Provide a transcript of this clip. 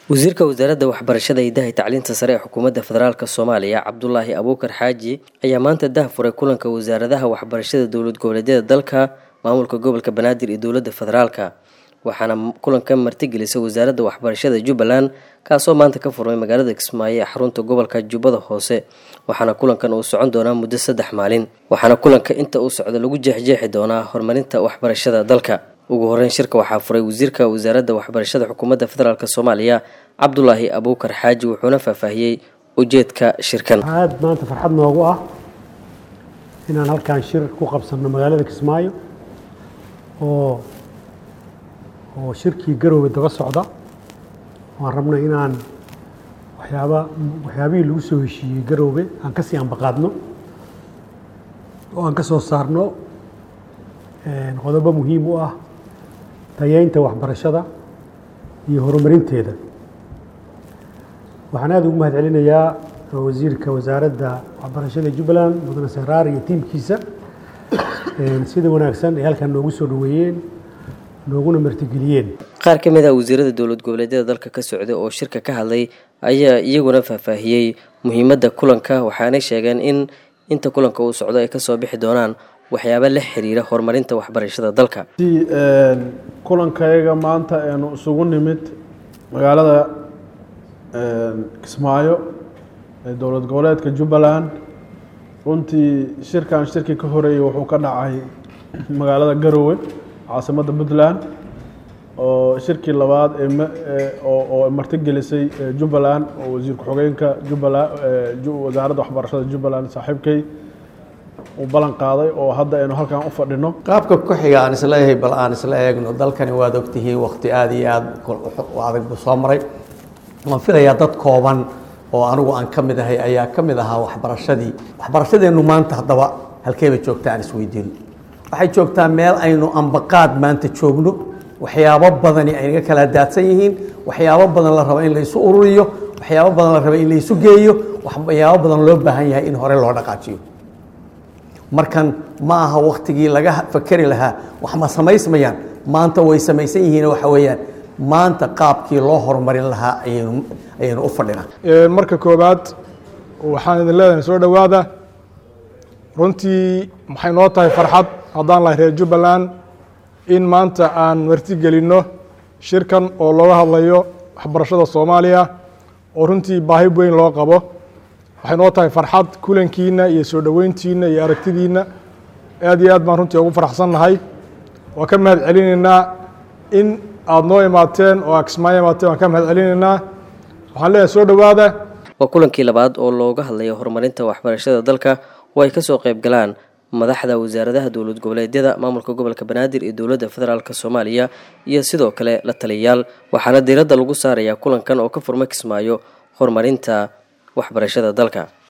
wasiirka wasaaradda waxbarashada hidaha iyo tacliinta sare ee xukuumadda federaalk soomaaliya cabdulaahi abuukar xaaji ayaa maanta dahfuray kulanka wasaaradaha waxbarashada dowlad goboleedyada dalka maamulka gobolka banaadir iyo dowladda federaalka waxaana kulanka martigelisay wasaaradda waxbarashada jubbaland kaasoo maanta ka furmay magaalada kismaayo ee xarunta gobolka jubbada hoose waxaana kulankan uu socon doonaa muddo saddex maalin waxaana kulanka inta uu socdo lagu jeexjeexi doonaa horumarinta waxbarashada dalka ugu horeyn shirka waxaa furay wasiirka wasaaradda waxbarashada xukuumadda federaalk soomaaliya cabdulaahi abuukar xaaji wuxuuna faahfaahiyey ujeedka shirkan aad maanta farxad noogu ah inaan halkaan shir ku qabsanno magaalada kismaayo oo oo shirkii garoowe daba socda waan rabna inaan waxyaaba waxyaabihii lagu soo heshiiyey garoowe aan kasii ambaqaadno oo aan ka soo saarno qodobo muhiim u ah tayeynta waxbarashada iyo horumarinteeda waxaan aada ugu mahad celinayaa wasiirka wasaaradda waxbarashada jubbaland mudane seraar iyo tiimkiisa sida wanaagsan ay halkaan noogu soo dhaweeyeen nooguna martigeliyeen qaar ka mid ah wasiirada dowlad goboleedyada dalka ka socday oo shirka ka hadlay ayaa iyaguna faahfaahiyey muhiimadda kulanka waxaanay sheegeen in inta kulanka uu socdo ay kasoo bixi doonaan waxyaaba la xiriira horumarinta waxbarashada dalka kulankayaga maanta aynu isugu nimid magaalada kismaayo ee dowlad goboleedka jubbaland runtii shirkan shirkii ka horeeyey wuxuu ka dhacay magaalada garowe caasimadda puntland oo shirkii labaad oo martigelisay jubbaland oo wasiir ku-xigeenka jubbaland wasaaradda waxbarashada jubbaland saaxiibkay uu ballan qaaday oo hadda aynu halkan u fadhino qaabka ku xiga aan isleeyahay bal aan isla eegno dalkani waad ogtihiin wakti aada iyo aada u adag buu soo maray waan filayaa dad kooban oo anigu aan ka mid ahay ayaa ka mid ahaa waxbarashadii waxbarashadeennu maanta haddaba halkeeba joogta aan isweydiino waxay joogtaa meel aynu ambaqaad maanta joogno waxyaabo badani ay naga kala daadsan yihiin waxyaabo badan la rabo in laysu ururiyo waxyaabo badan la rabo in laysu geeyo waxyaabo badan loo baahan yahay in hore loo dhaqaajiyo markan ma aha waktigii laga fakeri lahaa wax ma samaysmayaan maanta way samaysan yihiin waxa weeyaan maanta qaabkii loo horumarin lahaa ayaynu ayaynu u fadhinaa marka koowaad waxaan idin leedahay soo dhowaada runtii maxay noo tahay farxad haddaan lahay reer jubbaland in maanta aan martigelinno shirkan oo looga hadlayo waxbarashada soomaaliya oo runtii baahi weyn loo qabo waxay noo tahay farxad kulankiina iyo soo dhoweyntiina iyo aragtidiina aad iyo aad baan runtii ugu faraxsan nahay waan ka mahad celinaynaa in aada noo imaateen oo aa kismaayo imaateen waan ka mahad celinaynaa waxaan leeyahay soo dhowaada waa kulankii labaad oo looga hadlayo horumarinta waxbarashada dalka oo ay kasoo qayb galaan madaxda wasaaradaha dowlad goboleedyada maamulka gobolka banaadir iyo dowladda federaalk soomaaliya iyo sidoo kale la taliyayaal waxaana diiradda lagu saarayaa kulankan oo ka furma kismaayo horumarinta waxbarashada dalka